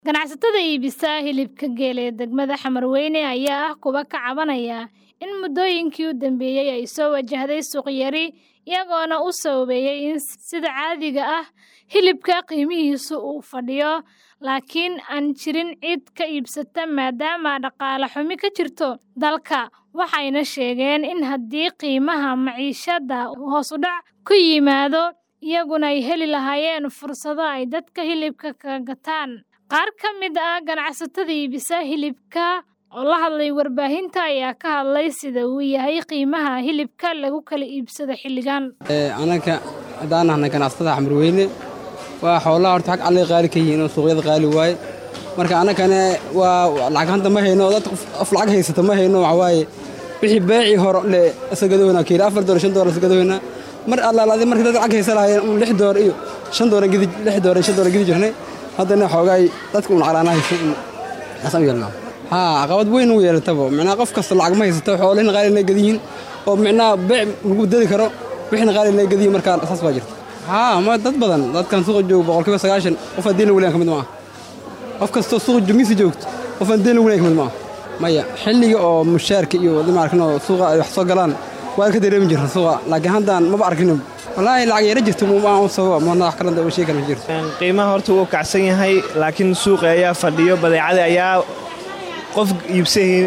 Ganacsatada iibisa hilibka geela ee degmada Xamarweyne ayaa ah kuwa ka cabanaya in muddooyinkii u dambeeyay ay soo wajahday suuq yari, iyagoona u sababeeyay in sida caadiga ah hilibka qiimihiisu uu fadhiyo, laakiin aan jirin cid ka iibsata maadaama dhaqaale xumi ka jirto dalka, waxayna sheegeen in haddii qiimaha maciishada hoos u dhac ku yimaado, iyaguna ay heli lahaayeen fursado ay dadka hilibka kaga gataan. Qaar ka mid ah ganacsatada iibisa hilibka oo la hadlay warbaahinta ayaa ka hadlay sida uu yahay qiimaha hilibka lagu kala iibsado xilligan. Anaka haddaan nahnay ganacsatada Xamarweyne waa xoolaha horta xag alle qaali ka yihiin oo suuqyada qaali waaye marka annagana waa lacag hanta ma hayno dad af lacag haysata ma hayno waxa waaye wixii beecii hore le isagadoona kiilo afar doolar shan doolar isagadoona mar allaalaadi markii dad lacag haysa lahaayeen un lix doolar iyo shan doolar gidi lix doolar shan doolar gidi jirnay haddana xoogaay dadka un lacalaana hayso un xasan u yeelnaa haa caqabad weyn u yeelataba micnaha qof kasta lacag ma haysato xoolihina qaali inay gadiyiin oo micnaha beec lagu dadi karo wixina qaali inay gadiyiin markaa saas baa jirta haa ma dad badan dadkan suuqa jooga boqolkiiba sagaashan qof aan deena weliyan ka mid maaha qof kastoo suuqa jumisi joogto qof aan deena weliyan ka mid maaha maya xilliga oo mushaarka iyo dimaarkan oo suuqa ay wax soo galaan waa ka dareemi jirta suuqa laakiin haddaan maba arkin wallaahi lacag yara jirto maan sababa mana wax kalanta oo sheegi kara jirto qiimaha horta wuu kacsan yahay laakiin suuqa ayaa fadhiyo badeecada ayaa qof iibsahayn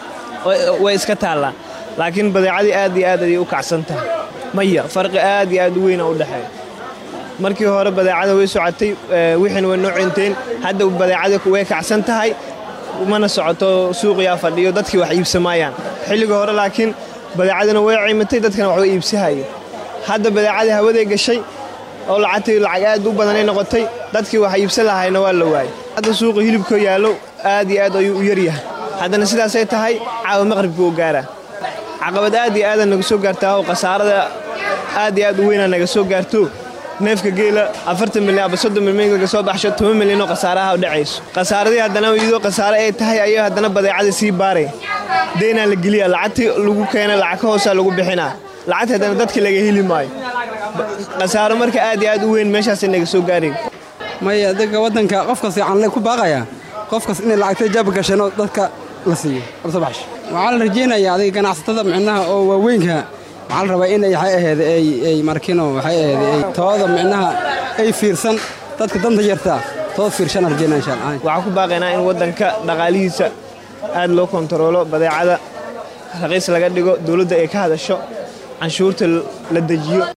way iska taallaa laakiin badeecadii aad iyo aad ayay u kacsan tahay maya farqi aad iyo aad u weyna u dhexeeya markii hore badeecada way socotay wixiina way noo cinteen hadda badeecada way kacsan tahay mana socoto suuqiyaa fadhiyo dadkii wax iibsamaayaan xilliga hore laakiin badeecadina way ciimatay dadkana wax way iibsahayeen hadda badeecadii hawaday gashay oo lacagtii lacag aad u badanay noqotay dadkii wax iibsan lahayna waa la waayey hadda suuqa hilibka yaallo aad iyo aad ayuu u yaryahay haddana sidaasay tahay caawa maqribka uu gaaraa caqabad aad iyo aada naga soo gaartaa oo khasaarada aad iyo aad u weynaa naga soo gaarto neefka geela afartan milyan aba soddon milyan laga soo baxsho toban milyan oo khasaaraha u dhacayso khasaaradii haddana iyadoo khasaare ay tahay ayay haddana badeecadii sii baaraya deynaa la geliya lacagtii lagu keena lacag ka hoosaa lagu bixinaa lacagta haddana dadka laga heli maayo khasaaro marka aad iyo aad u weyn meeshaasay naga soo gaarayn maya dadka waddanka qofkas yacan ku baaqaya qofkas inay lacagta jaab gasheenoo dadka la siiyo absa baxsh waxaa la rajaynayaa adiga ganacsatada micnaha oo waaweynka waxaa la rabaa inay waxay ahayd ay markino waxay ahayd ay tooda micnaha ay fiirsan dadka danta yartaa tood fiirshan rajaynaa insha allah waxaan ku baaqaynaa in waddanka dhaqaalihiisa aad loo kontaroolo badeecada raqiis laga dhigo dowladda ay ka hadasho canshuurta la dejiyo